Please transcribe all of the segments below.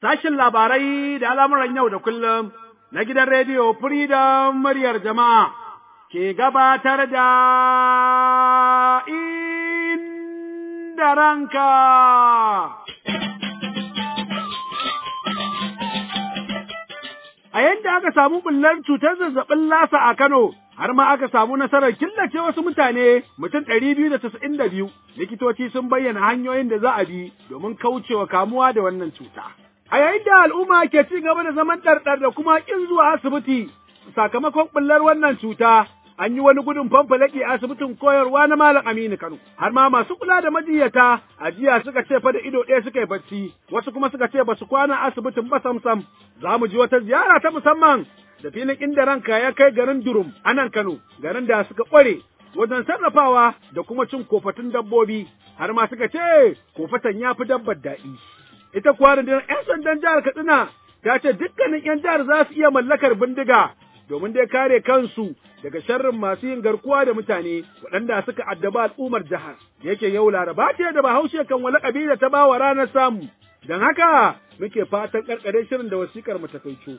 sashin labarai da al'amuran yau da kullum na gidan rediyo Freedom muryar jama'a ke gabatar da inda ranka. A yadda aka samu bullar cutar zazzabin lasa a Kano, har ma aka samu nasarar killace wasu mutane mutum ɗari biyu da casa'in da biyu, likitoci sun bayyana hanyoyin da za a bi domin kaucewa kamuwa da wannan cuta. A yayin da al'umma ke ci gaba da zaman ɗarɗar da kuma ƙin zuwa asibiti sakamakon ɓullar wannan cuta, an yi wani gudun fanfalaki a asibitin koyarwa na Malam Aminu Kano. Har ma masu kula da majiyyata a jiya suka ce fa da ido ɗaya suka yi bacci, wasu kuma suka ce ba su kwana asibitin ba samsam. Za mu ji wata ziyara ta musamman da filin inda ranka ya kai garin Durum a nan Kano, garin da suka ƙware wajen sarrafawa da kuma cin kofatun dabbobi, har ma suka ce kofatan ya fi dabbar daɗi. ita kuwa rundunar 'yan sandan jihar Katsina ta ce dukkanin 'yan jihar za su iya mallakar bindiga domin dai kare kansu daga sharrin masu yin garkuwa da mutane waɗanda suka addaba al'ummar jihar. Yake yau laraba ce da bahaushe kan wani ƙabila ta bawa ranar samu, don haka muke fatan ƙarƙare shirin da wasikar mu ta kaico.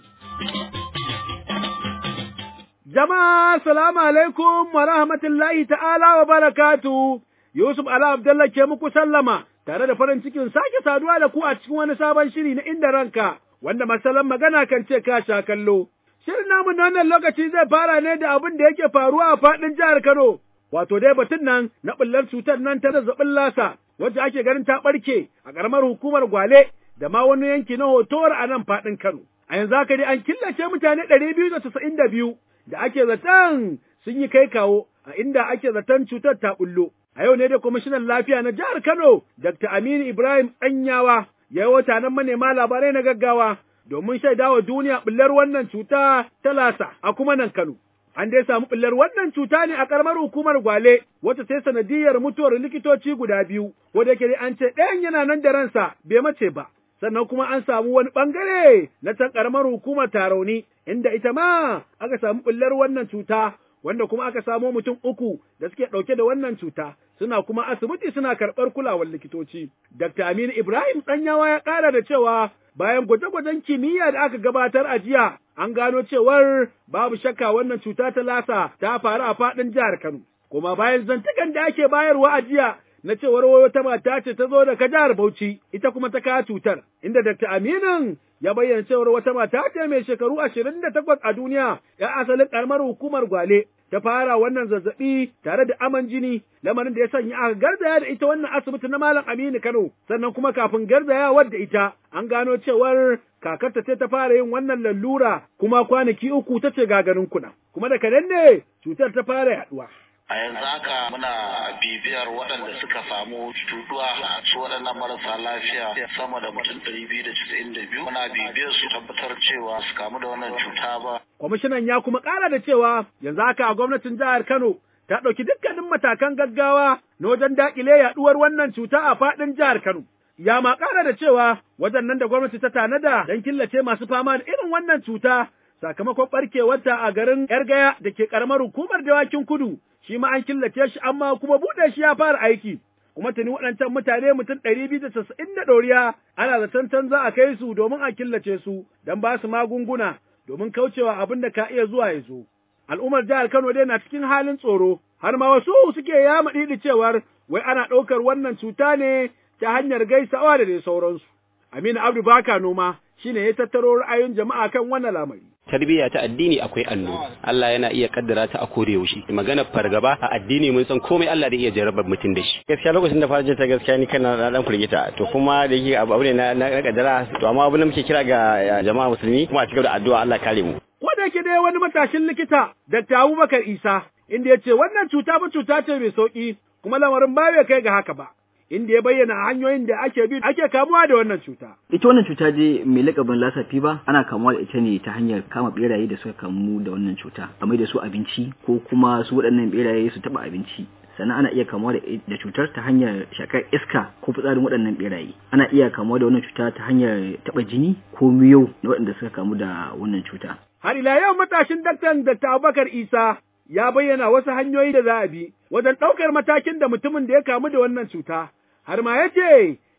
Jama'a salamu alaikum wa rahmatullahi ta'ala wa barakatu. Yusuf Ala Abdullah ke muku sallama. tare da farin cikin sake saduwa da ku a cikin wani sabon shiri na inda ranka, wanda masalan magana kan ce ka sha kallo. Shirin namu na wannan lokaci zai fara ne da abin da yake faruwa a faɗin jihar Kano, wato dai batun nan na ɓullar cutar nan ta zazzabin lasa, wacce ake ganin ta ɓarke a ƙaramar hukumar Gwale da ma wani yanki na hotowar a nan faɗin Kano. A yanzu haka dai an killace mutane ɗari biyu da casa'in da biyu da ake zaton sun yi kai kawo a inda ake zaton cutar ta ɓullo. A yau ne da kwamishinan lafiya na jihar Kano, Dr. Aminu Ibrahim Tsanyawa, ya yi wata nan manema labarai na gaggawa domin shaidawa duniya ɓullar wannan cuta ta lasa a kuma nan Kano. An dai samu ɓullar wannan cuta ne a ƙaramar hukumar Gwale, wata sai sanadiyar mutuwar likitoci guda biyu, wanda yake an ce ɗayan yana nan da ransa bai mace ba. Sannan kuma an samu wani ɓangare na can ƙaramar hukumar Tarauni, inda ita ma aka samu ɓullar wannan cuta wanda kuma aka samo mutum uku da suke ɗauke da wannan cuta, suna kuma asibiti suna karɓar kulawar likitoci. Dr. Aminu Ibrahim Ɗanyawa ya ƙara da cewa bayan gwaje-gwajen kimiyya da aka gabatar a jiya, an gano cewar babu shakka wannan cuta ta lasa ta faru a faɗin jihar Kano. Kuma bayan zantukan da ake bayarwa a jiya na cewar wata mata ce ta zo daga jihar Bauchi, ita kuma ta kawo cutar, inda Dr. Aminu ya bayyana cewar wata mata ce mai shekaru ashirin da takwas a duniya, ya asalin ƙaramar hukumar Gwale, ta fara wannan zazzaɓi tare da aman jini, lamarin da ya sanya aka garzaya da ita wannan asibiti na Malam Aminu Kano, sannan kuma kafin garzayawar da ita, an gano cewar kakarta ce ta fara yin wannan lallura, kuma kwanaki uku ta ce gagarin kuna, kuma da kadan ne cutar ta fara yaɗuwa. a yanzu haka muna bibiyar waɗanda suka samu cutuwa su waɗannan marasa lafiya sama da mutum ɗari biyu da casa'in da biyu muna bibiyar su tabbatar cewa su kamu da wannan cuta ba. Kwamishinan ya kuma ƙara da cewa yanzu haka a gwamnatin jihar Kano ta ɗauki dukkanin matakan gaggawa na wajen daƙile yaɗuwar wannan cuta a faɗin jihar Kano. Ya ma ƙara da cewa wajen nan da gwamnati ta tanada don killace masu fama da irin wannan cuta sakamakon ɓarkewarta a garin Yargaya da ke ƙaramar hukumar dawakin kudu shi ma an killace shi amma kuma buɗe shi ya fara aiki. Kuma tuni waɗancan mutane mutum ɗari biyu da casa'in da ɗoriya ana zaton can za a kai su domin a killace su don ba su magunguna domin kaucewa abin da ka iya zuwa ya zo. Al'ummar jihar Kano dai na cikin halin tsoro, har ma wasu suke yama ɗiɗi cewar wai ana ɗaukar wannan cuta ne ta hanyar gaisawa da dai sauransu. Aminu Abdu Baka Noma shine ya tattaro ra'ayin jama'a kan wannan lamari. tarbiyya ta addini akwai allo Allah yana iya kaddara ta a kore yaushe magana fargaba a addini mun san komai Allah da iya jarabar mutum da shi gaskiya lokacin da fara ta gaskiya ni kana na dan kurgita to kuma da yake abu ne na na kaddara to amma abin da muke kira ga jama'a musulmi kuma a cikin da addu'a Allah kare mu ko da yake dai wani matashin likita Dr. Abubakar Isa inda ya ce wannan cuta ba cuta ce mai sauki kuma lamarin ba bai kai ga haka ba inda ya bayyana hanyoyin da ake bi ake kamuwa da wannan cuta. Ita wannan cuta dai mai lakabin lasa ba ana kamuwa da ita ne ta hanyar kama beraye da suka kamu da wannan cuta, a mai da su abinci ko kuma su waɗannan beraye su taɓa abinci. sannan ana iya kamuwa da cutar ta hanyar shakar iska ko fitsarin waɗannan beraye ana iya kamuwa da wannan cuta ta hanyar taɓa jini ko miyau na waɗanda suka kamu da wannan cuta Har ila yau matashin daktan Dr. Abubakar Isa ya bayyana wasu hanyoyi da za a bi wajen ɗaukar matakin da mutumin da ya kamu da wannan cuta, har ma ya ce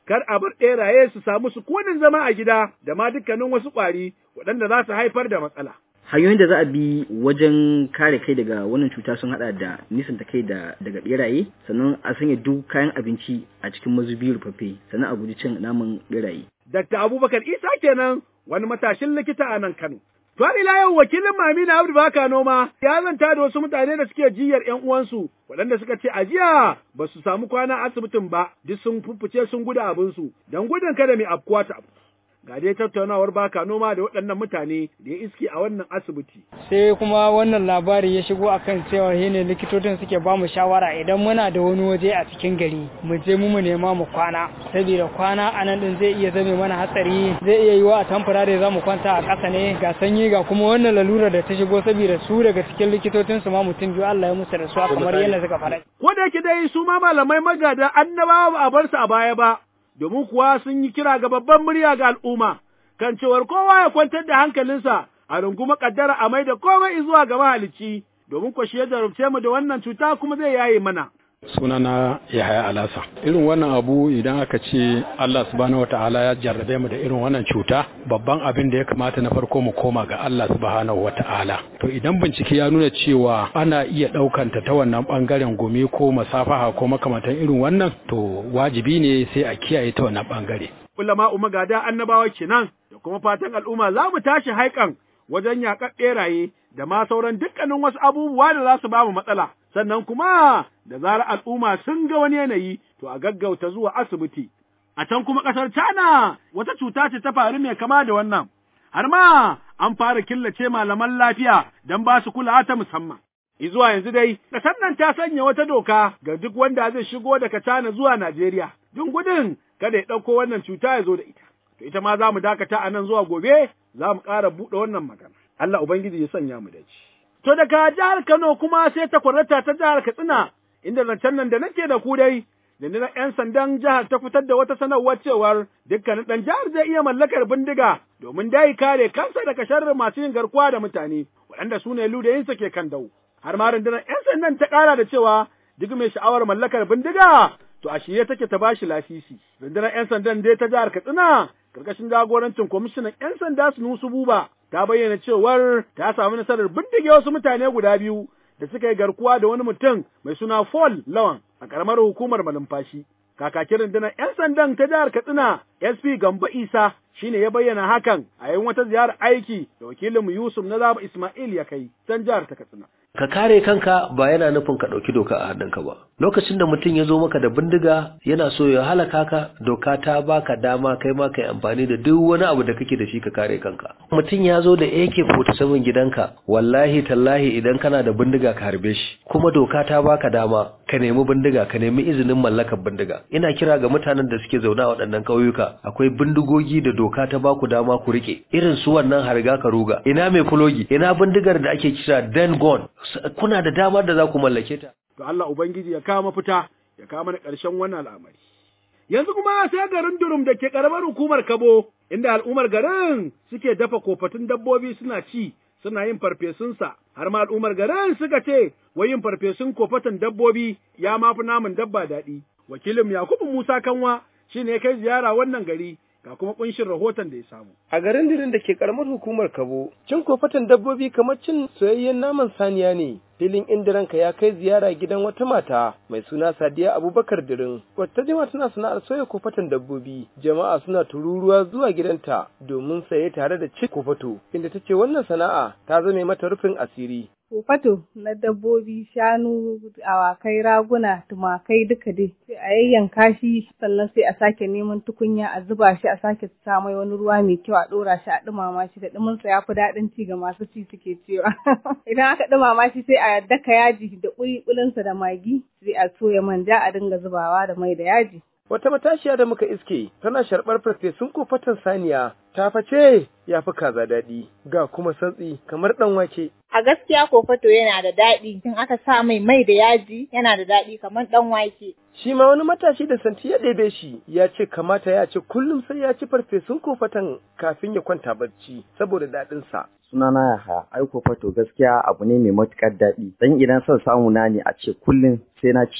kar a bar ɓeraye su samu sukunin zama a gida da ma dukkanin wasu ƙwari waɗanda za su haifar da matsala. hanyoyin da za a bi wajen kare kai daga wannan cuta sun hada da nisanta kai da daga beraye sannan a sanya duk kayan abinci a cikin mazubi rufaffe sannan a guji cin naman beraye Dr. Abubakar Isa kenan wani matashin likita a nan Kano. To ila yau wakilin Mamina Abdu Baka Noma ya zanta da wasu mutane da suke jiyar ƴan uwansu waɗanda suka ce a jiya ba su samu kwana asibitin ba duk sun fuffuce sun gudu abinsu don gudun kada mai afkuwa ta abu. Ga dai tattaunawar baka noma da waɗannan mutane da ya iske a wannan asibiti. sai kuma wannan labari ya shigo akan cewa shi ne likitocin suke ba mu shawara idan muna da wani waje a cikin gari mu je mu mu nema mu kwana saboda kwana a nan din zai iya zame mana hatsari zai iya yiwa a tamfurare za mu kwanta a ƙasa ne ga sanyi ga kuma wannan lalura da ta shigo saboda su daga cikin likitocin su ma mutum biyu Allah ya musu da su kamar yadda suka faɗa. Ko da yake dai su ma malamai magada annabawa ba a bar su a baya ba, domin kuwa sun yi kira ga babban murya ga al'umma, kan cewar kowa ya kwantar da hankalinsa a runguma kaddara a mai da komai zuwa ga mahalicci, domin ko shi ya jarumce mu da wannan cuta kuma zai yaye mana. sunana Yahaya Alasa. Irin wannan abu idan aka ce Allah subhanahu wata'ala ya jarrabe mu da irin wannan cuta, babban abin da ya kamata na farko mu koma ga Allah subhanahu wata'ala. To idan bincike ya nuna cewa ana iya ɗaukanta ta wannan ɓangaren gumi ko masafaha ko makamantan irin wannan, to wajibi ne sai a kiyaye ta wannan ɓangare. Ulama magada annabawa kenan da kuma fatan al'umma za mu tashi haikan wajen yaƙar ɓeraye da ma sauran dukkanin wasu abubuwa da za su ba mu matsala. Sannan kuma da zarar al'umma sun ga wani yanayi to a gaggauta zuwa asibiti. A can kuma ƙasar China wata cuta ce ta faru mai kama da wannan. Har ma an fara killace malaman lafiya don ba su kulawa ta musamman. Izuwa yanzu dai, ƙasar nan ta sanya wata doka ga duk wanda zai shigo daga China zuwa Najeriya, don gudun kada ya ɗauko wannan cuta ya zo da ita. To ita ma za mu dakata a nan zuwa gobe, za mu ƙara buɗe wannan magana. Allah Ubangiji ya sanya mu dace. To daga jihar Kano kuma sai ta kwarrata ta jihar Katsina, inda zancen nan da nake da ku dai, rundunar ‘yan sandan jihar ta fitar da wata sanarwar cewar dukkanin ɗan jihar zai iya mallakar bindiga domin dai kare kansa daga sharrin masu yin garkuwa da mutane, waɗanda su ne ludayinsa ke kan dau. Har ma rundunar ‘yan sandan ta ƙara da cewa duk mai sha'awar mallakar bindiga to a shirye take ta bashi lasisi. Rundunar ‘yan sandan dai ta jihar Katsina karkashin jagorancin kwamishinan ‘yan sanda Sunusu Buba ta bayyana cewar ta samu nasarar bindige wasu mutane guda biyu da suka yi garkuwa da wani mutum mai suna Paul Lawan a ƙaramar hukumar malumfashi. Kakakin rundunar ‘yan sandan ta jihar Katsina SP Gamba Isa shine ya bayyana hakan a yayin wata ziyarar aiki da wakilinmu Yusuf na Zaba Ismail ya kai can jihar ta Katsina. ka kare kanka ba yana nufin ka ɗauki doka a hannunka ba lokacin da mutum ya zo maka da bindiga yana so ya halaka ka doka ta baka dama kai ma kai amfani da duk wani abu da kake da shi ka kare kanka mutum ya zo da AK47 gidanka wallahi tallahi idan kana da bindiga ka harbe shi kuma doka ta baka dama ka nemi bindiga ka nemi izinin mallakar bindiga ina kira ga mutanen da suke zaune a waɗannan ƙauyuka akwai bindigogi da doka ta baku dama ku rike irin su wannan harga ka ruga ina mai fulogi ina bindigar da ake kira den gun kuna da damar da za ku mallake ta. To Allah Ubangiji ya kawo mafita, ya kawo mana ƙarshen wannan al'amari. Yanzu kuma sai garin Durum da ke ƙaramar hukumar Kabo, inda al'ummar garin suke dafa kofatun dabbobi suna ci, suna yin farfesunsa, har ma al'ummar garin suka ce, wai yin farfesun kofatan dabbobi ya mafi namun dabba daɗi. Wakilin Yakubu Musa Kanwa shi ne ya kai ziyara wannan gari, ga kuma kunshin rahoton da ya samu. A garin dirin da ke karamar hukumar Kabo, cin kofatan dabbobi kamar cin soyayyen naman saniya ne. Filin indiranka ya kai ziyara gidan wata mata mai suna Sadiya Abubakar Dirin, wata jima tana sana'ar soya kofatan dabbobi. Jama'a suna tururuwa zuwa gidanta domin saye tare da cin kofato, inda ta ce wannan sana'a ta zame mata rufin asiri. kofato na dabbobi shanu awakai raguna tumakai duka dai sai a yayyanka shi sannan sai a sake neman tukunya a zuba shi a sake sa mai wani ruwa mai kyau a dora shi a dumama shi da duminsa ya fi daɗin ci ga masu ci suke cewa idan aka dumama shi sai a daka yaji da ƙuliƙulinsa da magi sai a soya manja a dinga zubawa da mai da yaji Wata matashiya da muka iske tana sharɓar farfesun kofatan saniya ta face ya fi kaza daɗi ga kuma santsi kamar ɗan wake. A gaskiya kofato yana da daɗi in aka sa mai mai da yaji yana da daɗi kamar ɗan wake. Shi ma wani matashi da santi ya ɗebe shi ya ce kamata ya ce kullum sai ya ci farfesun kofatan kafin ya kwanta barci saboda daɗinsa. sunana ya haya aiko fato gaskiya abu ne mai matukar daɗi dan idan son samu na ne a ce kullum sai na ci shi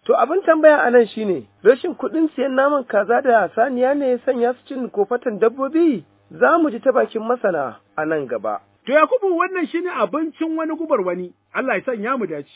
To abin tambaya a nan shine rashin kuɗin siyan naman kaza da saniya ne ya sanya su cin kofatan dabbobi za mu ji ta bakin masana a nan gaba. To Yakubu wannan shine abincin wani gubar wani, Allah ya sanya mu dace.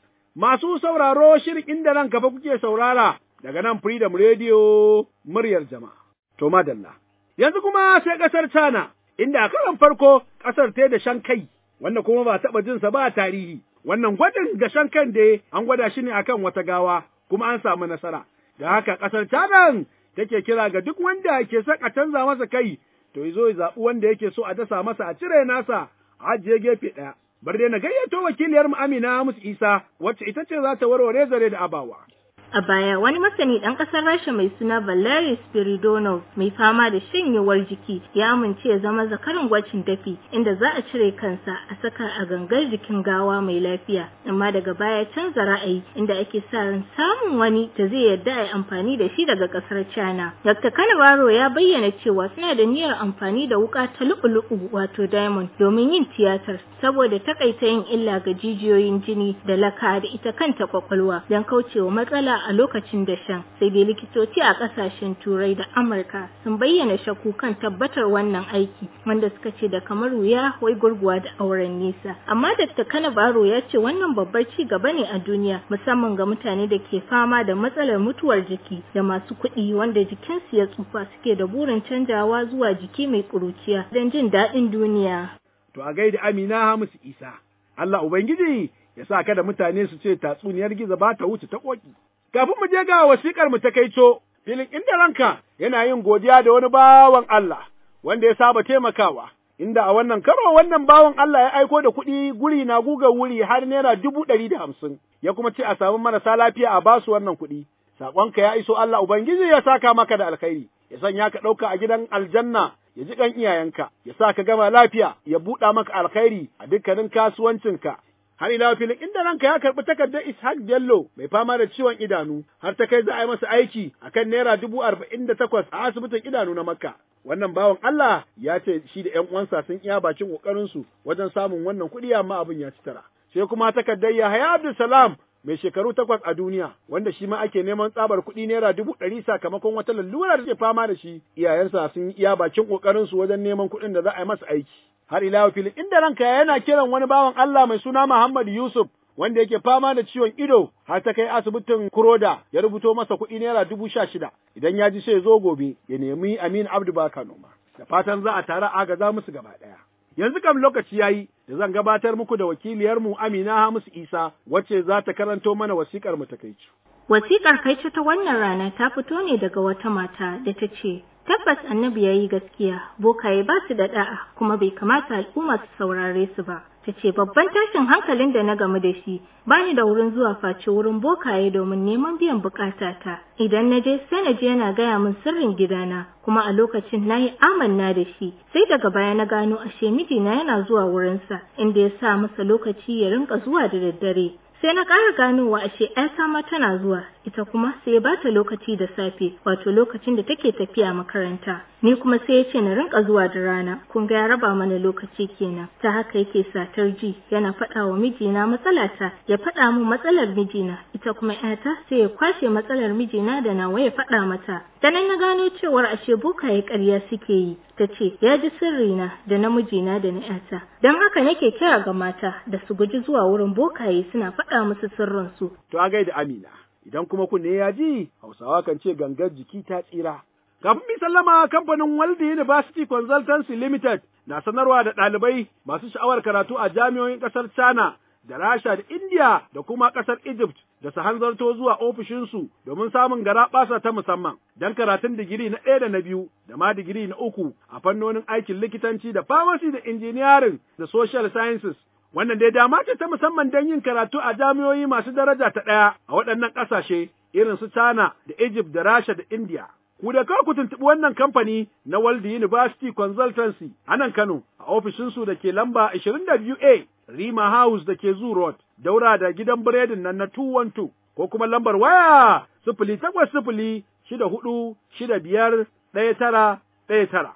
Masu sauraro shirin inda nan gaba kuke saurara daga nan Freedom Radio muryar jama'a. To madalla. Yanzu kuma sai ƙasar China, inda a karon farko ƙasar ta da shan kai, wanda kuma ba taɓa jinsa ba a tarihi. Wannan gwajin da shan kan da an gwada shi ne akan wata gawa, kuma an samu nasara. Da haka ƙasar China take kira ga duk wanda ke son a canza masa kai, to zo ya zaɓi wanda yake so a dasa masa a cire nasa a ajiye gefe ɗaya. Bar dai na gayyato wakiliyar mu Amina Musu Isa, wacce ita ce za ta warware zare da abawa. A baya wani masani ɗan ƙasar Rasha mai suna Valery Spiridonov mai fama da shanyewar jiki ya amince ya zama zakarin gwacin dafi inda za a cire kansa a saka a gangar jikin gawa mai lafiya amma daga baya canza ra'ayi inda ake sa ran samun wani da zai yarda a yi amfani da shi daga ƙasar China. Dr. Kanabaro ya bayyana cewa suna da niyyar amfani da wuƙa ta lu'u-lu'u wato diamond domin yin tiyatar saboda takaita yin illa ga jijiyoyin jini da laka da ita kanta kwakwalwa don kaucewa matsala a lokacin dashen sai dai likitoci a kasashen turai da amurka sun bayyana shakku kan tabbatar wannan aiki wanda suka ce da kamar wuya wai gurguwa da auren nisa amma dr kanabaro ya ce wannan babbar ci gaba ne a duniya musamman ga mutane da ke fama da matsalar mutuwar jiki da masu kuɗi wanda jikinsu ya tsufa suke da burin canjawa zuwa jiki mai ƙuruciya don jin daɗin duniya To a gaida Amina Hamisu Isa, Allah Ubangiji ya sa kada mutane su ce tatsuniyar gizo ba ta wuce ta ƙoƙi. Kafin mu je ga wasiƙar mu ta kaico, filin inda ranka yana yin godiya da wani bawan Allah wanda ya saba taimakawa, inda a wannan karo wannan bawan Allah ya aiko da kuɗi guri na guga wuri har naira dubu ɗari da hamsin, ya kuma ce a samu marasa lafiya a basu wannan kuɗi. Saƙonka ya iso Allah Ubangiji ya saka maka da alkhairi, ya sanya ka ɗauka a gidan aljanna ya ji kan iyayenka, ya sa ka gama lafiya, ya buɗa maka alkhairi a dukkanin kasuwancinka. Har ila filin inda ranka ya karɓi takardar Ishaq Bello mai fama da ciwon idanu, har ta kai za a yi masa aiki a kan naira dubu arba'in da takwas a asibitin idanu na Makka. Wannan bawan Allah ya ce shi da ‘yan uwansa sun iya bakin ƙoƙarinsu wajen samun wannan kuɗi amma abin ya ci tara. Sai kuma takardar Yahaya Abdulsalam mai shekaru takwas a duniya wanda shi ma ake neman tsabar kuɗi naira dubu ɗari sakamakon wata lalura da ke fama da shi iyayensa sun iya bakin ƙoƙarin su wajen neman kuɗin da za a yi masa aiki har ila filin inda ranka yana kiran wani bawan Allah mai suna Muhammad Yusuf wanda yake fama da ciwon ido har ta kai asibitin Kuroda ya rubuto masa kuɗi naira dubu sha shida idan ya ji sai zo gobe ya nemi Amin Abdu Baka noma da fatan za a tare agaza musu gaba ɗaya. Yanzu kam lokaci yayi da zan gabatar muku da wakiliyarmu Amina Hamisu Isa wacce za ta karanto mana wasikar mu ta kaicu. Wasikar kaicu ta wannan rana ta fito ne daga wata mata da ta ce, Tabbas annabi ya yi gaskiya, bokaye ba su da da'a kuma bai kamata al'umma su saurare su ba. Ta ce babban tashin hankalin da na gamu da shi, bani da wurin zuwa face wurin bokaye domin neman biyan bukatata. Idan na je sai na je yana gaya min sirrin gidana, kuma a lokacin na yi amanna da shi. Sai daga baya na gano ashe mijina yana zuwa wurinsa, inda ya sa masa lokaci ya rinka zuwa da daddare. sai na ƙara ganowa ashe ‘yata ma tana zuwa ita kuma sai ya bata lokaci da safe wato lokacin da take tafiya makaranta ni kuma sai ya ce na rinka zuwa da rana kun ga ya raba mana lokaci kenan ta haka yake satar ji yana faɗa wa mijina matsalata ya faɗa min matsalar mijina ita kuma ‘yata sai ya kwashe matsalar mijina da nawa ya faɗa mata da nan na gano cewar ashe bokaye ƙarya suke yi ta ce ya ji sirrina da na mijina da na ‘yata don haka nake kira ga mata da su guji zuwa wurin bokaye suna faɗa musu sirrinsu. To a gaida Amina, idan kuma kunne ya ji, Hausawa kan ce gangar jiki ta tsira. Kafin mi sallama kamfanin Waldi University Consultancy Limited na sanarwa da ɗalibai masu sha'awar karatu a jami'o'in ƙasar China da Rasha da India da kuma ƙasar Egypt da su hanzarto zuwa ofishinsu domin samun garaɓasa ta musamman don karatun digiri na ɗaya da na biyu da ma digiri na uku a fannonin aikin likitanci da pharmacy da engineering da social sciences Wannan dai dama ce ta musamman don yin karatu a jami'o'i masu daraja ta ɗaya a waɗannan ƙasashe irin su China da Egypt da Rasha da India. Ku da kawai ku tuntuɓi wannan kamfani na World University Consultancy a nan Kano a ofishinsu da ke lamba 22A Rima House da ke Zoo Road, daura da gidan biredin nan na 212 ko kuma lambar waya sifili takwas sifili shida hudu shida biyar ɗaya tara ɗaya tara.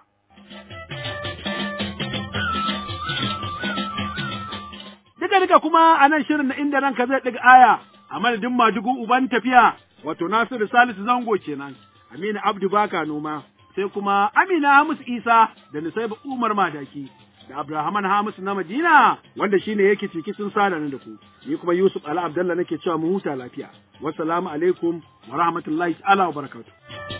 Duka duka kuma a nan shirin na inda ranka zai ɗiga aya a madadin madugu uban tafiya wato Nasiru Salisu Zango kenan Aminu Abdu Baka noma sai kuma Amina Hamus Isa da Nusaiba Umar Madaki da Abrahaman Hamisu na Madina wanda shine yake ciki sun sada da ku ni kuma Yusuf Ali Abdallah nake cewa mu huta lafiya wassalamu alaikum wa rahmatullahi ta'ala wa barakatuh